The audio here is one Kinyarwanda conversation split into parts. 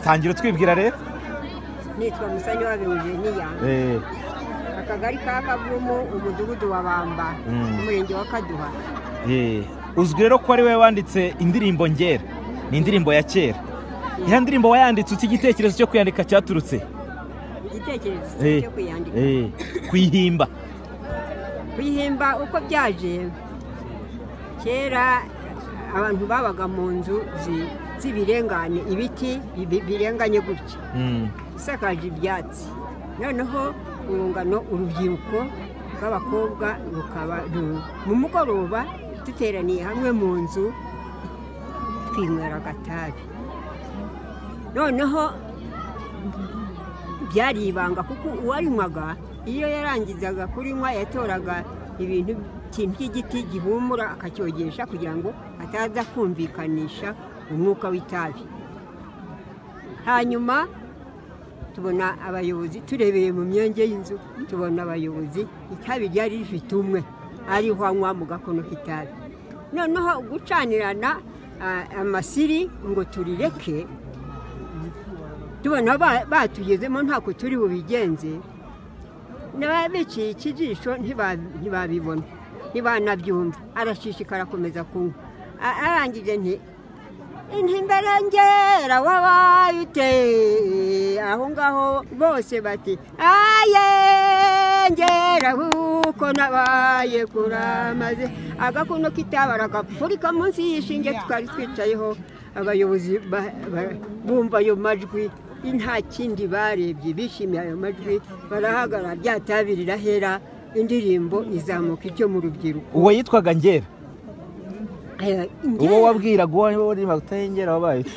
tangira utwibwira rero nitwa musanyuwabo Eugenia Eh, akagari ka kavumu umudugudu wa bamba Mm. umurenge wa kaduha eh. uzwi rero ko ari wowe wanditse indirimbo ngera ni indirimbo ya kera iya ndirimbo wayanditse uti igitekerezo cyo kuyandika cyaturutse igitekerezo Eh, cyo kuyandika eh, kuyihimba kuyihimba uko byaje kera abantu babaga mu nzu zi- z'ibirengane ibiti bi- birenganye gutya Mm, isakaje ibyatsi noneho urungano urubyiruko rw'abakobwa rukaba ru- mu mugoroba duteraniye hamwe mu nzu twinywera agatabi noneho byari ibanga kuko uwayinywaga iyo yarangizaga kurinywa yatoraga ibintu ikintu cy'igiti gihumura akacyogesha kugira ngo ataza kumvikanisha umwuka w'itabi hanyuma tubona abayobozi turebeye mu myenge y'inzu tubona abayobozi itabi ryari rifite umwe ariho anywa mu gakono k'itabi noneho gucanirana ah, amasiri ngo turireke tubona ba- batugezemo ntako turi bubigenze n'ababiciye ikijisho ntiba- ntibabibona ntibanabyumva arashishikara akomeza kunywa A- arangije nti intimberengera wabaye ute aho ngaho bose bati aye ngera kuko nabaye kuramaze agakono kitabara agapfurika munsi y'ishinge twari twicayeho abayobozi ba- ba- bumva ayo majwi nta kindi barebye bishimiye ayo majwi barahagarara byatabirira hera indirimbo izamuka icyo mu rubyiruko uwo yitwaga ngera Eh, uwo Ngera- wabwiraga uwo waririmba utari ngera wabaye ute?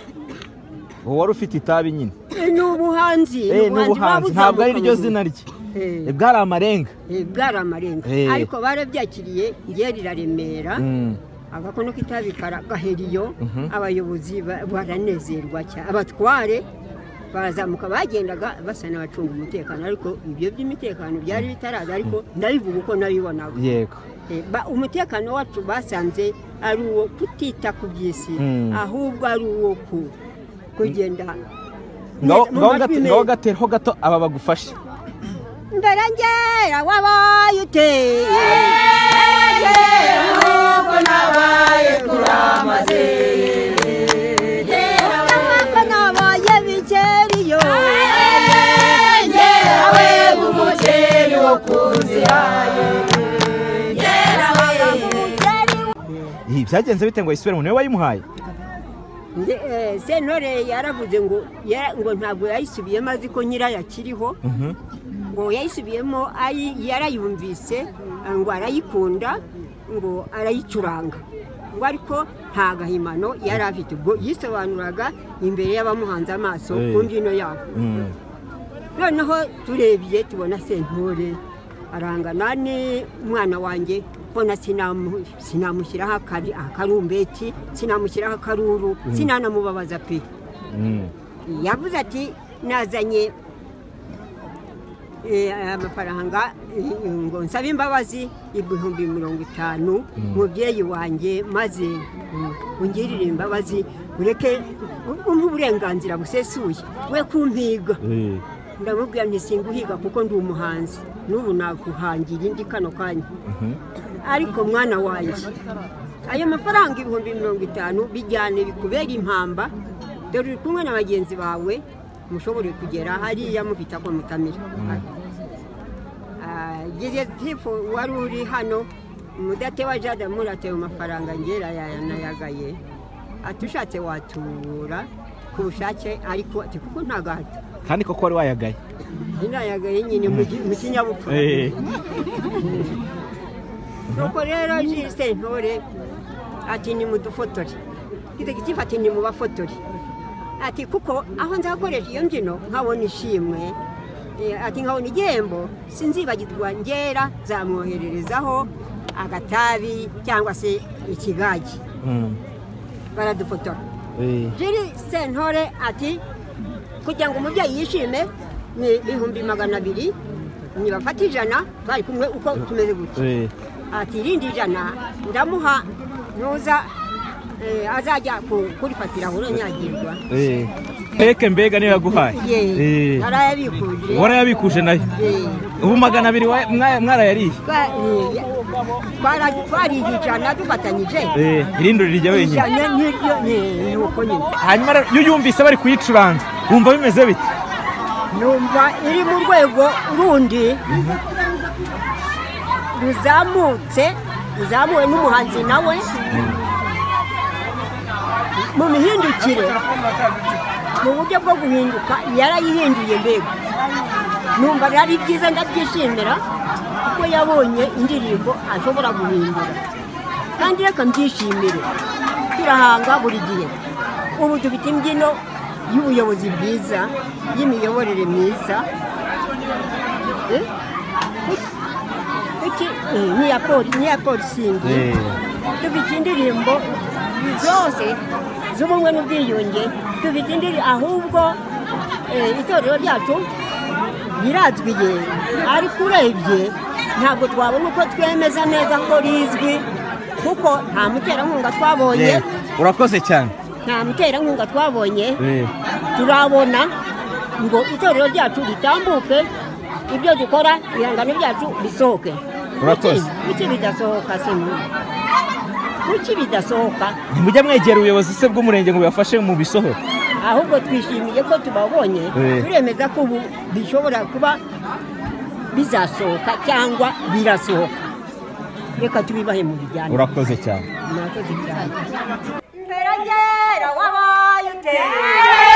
uwo wari ufite itabi nyine ni ubuhanzi ni Eh, ni ubuhanzi ubuhanzi buba ntabwo ari ryo buzamuka zina mu- rye Eh, Eh, bwari amarenga eh, bwari amarenga Eh. ariko barabyakiriye ngiye riraremera Mm, agakono k'itabi kara- gahera iyo Mhm. abayobozi ba- baranezerwa cyane abatware barazamuka bagendaga basa n'abacunga umutekano ariko ibyo by'umutekano byari bitaraza ariko ndabivuga uko nabibonaga yego Eh, ba- umutekano wacu basanze ari uwo kutita ku by'isi Mm. ahubwo ari uwo ku- kugenda ngaho mu ngaho majwi gate- meza. ngaho gatereho gato aba bagufashe mbere ngera wabaye ute nk'uko nabaye bikeri yo Ngerawe umuceri wo ku nzira ye Ngerawe Ih, byagenze bite ngo ayisubire mu niwe wayimuhaye Nde- eh, sentore yaravuze ngo ya- ngo ntabwo yayisubiyemo azi ko nyirayo akiriho Mhm. ngo yayisubiyemo ayi- yarayumvise eh, ngo arayikunda ngo arayicuranga ngo ariko nta gahimano yari afite ubwo yisobanuraga imbere y'abamuhanze amaso Eh. ku mbyino yabo Mm, noneho turebye tubona sentore arangana n'umwana wanjye mbona sinamu- sinamushyiraho akari- akarumbeti sinamushyiraho akaruru sinanamubabaza pe mm. yavuze ati nazanye eh, amafaranga eh, ngo nsabe imbabazi ibihumbi mirongo itanu mubyeyi wanjye maze mm, ungirire imbabazi ureke umpe uburenganzira busesuye we kumpiga Eh, ndamubwira nti singuhiga kuko ndi umuhanzi n'ubu naguhangira indi kano kanya ariko mwana wanjye ayo mafaranga ibihumbi mirongo itanu bijyane bikubera impamba dore uri kumwe na bagenzi bawe mushobore kugera hariya mufite ako mutamira gizefu wari uri hano mudatewa jade muratewe amafaranga ngera yanayagaye ati ushatse watubura ku bushake ariko ati kuko ntagahato kandi koko wari wayagaye inayagaye nyine mu ki- mu kinyabupfura Eh, nuko rero jisite intore ati ni mudufotore gitega ikifata ni mu bafotore ati kuko aho nzakoresha iyo mbyino nkabona ishimwe eh, ati nkabona igihembo sinzibagirwa ngera zamwohererezaho agatabi cyangwa se ikigagi mm, baradufotora eh, jiri sentore ati kugira ngo umubyeyi yishime ni ibihumbi magana abiri nibafata ijana twari kumwe uko tumeze gutya eh, ati irindi ijana ndamuha nuza eh, azajya ku- kurifatira urunyagirwa eh. reke mbega niyo yaguhaye Eh. ye arayabikuje warayabikuje nayo Eh. ubu magana abiri wa- mwa- mwarayariye Twa- eh, ya- twara- twarigicana dufatanyije Eh, irindi rijya wenyine ijana n'iryo ni- ni uko nyine hanyuma rero iyo uyumvise bari kuyicuranga wumva bimeze bite numva iri mu rwego rundi ruzamutse ruzamuwe n'umuhanzi nawe mu mihindukire mu buryo bwo guhinduka yarayihinduye mbega numva ari byiza ndabyishimira kuko yabonye indirimbo ashobora guhindura kandi reka mbyishimire turahanga buri gihe ubu dufite imbyino y'ubuyobozi bwiza y'imiyoborere myiza Eh? Kuki- eh, n'iya poli- n'iya polisindi dufite indirimbo zose z'ubumwe n'ubwiyunge dufite indirimbo ahubwo eh, itorero ryacu rirazwiye ariko urebye ntabwo twabona uko twemeza neza ko rizwi kuko nta muterankunga twabonye Yego. urakoze cyane nta muterankunga twabonye Eh. turabona ngo itorero ryacu ritambuke ibyo dukora ibihangano byacu bisohoke Urakoze. Kuki- kuki bidasohoka se mwe? kuki bidasohoka ntimujya mwegera ubuyobozi se bw'umurenge ngo bubafashe mu bisohoro ahubwo twishimiye ko tubabonye Eh. turemeza ko ubu bishobora kuba bizasohoka cyangwa birasohoka reka tubibahe mu bijyanye urakoze cyane murakoze cyane Mpera ngera wabaye uteye